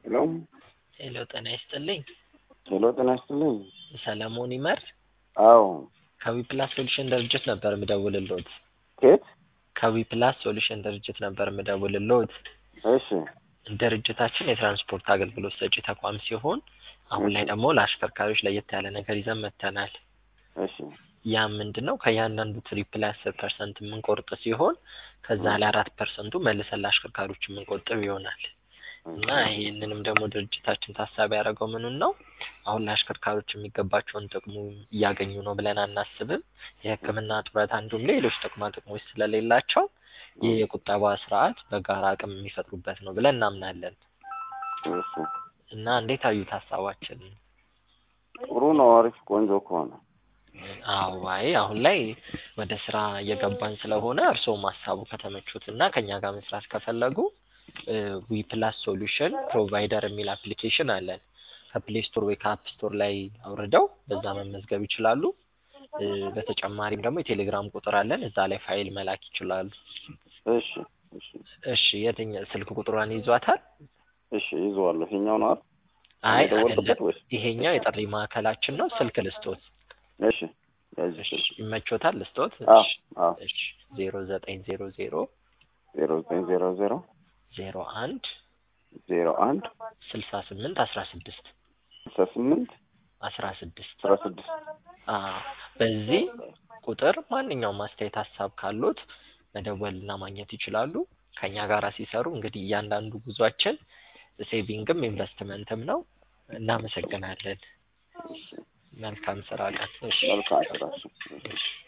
ሄሎ ሄሎ ጤና ይስጥልኝ። ሄሎ ጤና ይስጥልኝ። ሰለሞን ይመር አዎ ከዊፕላስ ሶሉሽን ድርጅት ነበር የምደውልልዎት። ኬት? ከዊፕላስ ሶሉሽን ድርጅት ነበር የምደውልልዎት። እሺ ድርጅታችን የትራንስፖርት አገልግሎት ሰጪ ተቋም ሲሆን አሁን ላይ ደግሞ ለአሽከርካሪዎች ለየት ያለ ነገር ይዘን መጥተናል። እሺ ያ ምንድን ነው? ከእያንዳንዱ ትሪፕ ላይ አስር ፐርሰንት የምንቆርጥ ሲሆን ከዛ ላይ አራት ፐርሰንቱ መልሰን ለአሽከርካሪዎች የምንቆጥብ ይሆናል እና ይህንንም ደግሞ ድርጅታችን ታሳቢ ያደረገው ምኑን ነው? አሁን ለአሽከርካሪዎች የሚገባቸውን ጥቅሙ እያገኙ ነው ብለን አናስብም። የሕክምና ጡረታ እንዲሁም ሌሎች ጥቅማ ጥቅሞች ስለሌላቸው ይህ የቁጠባ ስርዓት በጋራ አቅም የሚፈጥሩበት ነው ብለን እናምናለን እሺ እና እንዴት አዩት ሀሳባችን? ጥሩ ነው። አሪፍ ቆንጆ ከሆነ አዎ አይ አሁን ላይ ወደ ስራ እየገባን ስለሆነ እርስዎም ሀሳቡ ከተመቹት እና ከኛ ጋር መስራት ከፈለጉ ዊ ፕላስ ሶሉሽን ፕሮቫይደር የሚል አፕሊኬሽን አለን። ከፕሌይ ስቶር ወይ ከአፕ ስቶር ላይ አውርደው በዛ መመዝገብ ይችላሉ። እ በተጨማሪም ደግሞ የቴሌግራም ቁጥር አለን። እዛ ላይ ፋይል መላክ ይችላሉ። እሺ እሺ እሺ የትኛ ስልክ ቁጥሯን ይዟታል? እሺ ይዘዋለሁ። ይሄኛው ነው አይደል? አይ የደወልኩበት አይደለም። ወይስ? ይሄኛው የጥሪ ማዕከላችን ነው። ስልክ ልስጦት። እሺ ያዥ እሺ ስልክ። ይመቾታል? ልስጦት? አዎ እሺ አዎ እሺ ዜሮ ዘጠኝ ዜሮ ዜሮ ዜሮ ዘጠኝ ዜሮ ዜሮ ዜሮ አንድ ዜሮ አንድ ስልሳ ስምንት አስራ ስድስት ስልሳ ስምንት አስራ ስድስት አስራ ስድስት አዎ በዚህ ቁጥር ማንኛውም አስተያየት ሀሳብ ካሉት መደወልና ማግኘት ይችላሉ። ከኛ ጋር ሲሰሩ እንግዲህ እያንዳንዱ ጉዟችን ሴቪንግም ኢንቨስትመንትም ነው። እናመሰግናለን። መልካም ስራ ቀን። እሺ መልካም ስራ። እሺ። እሺ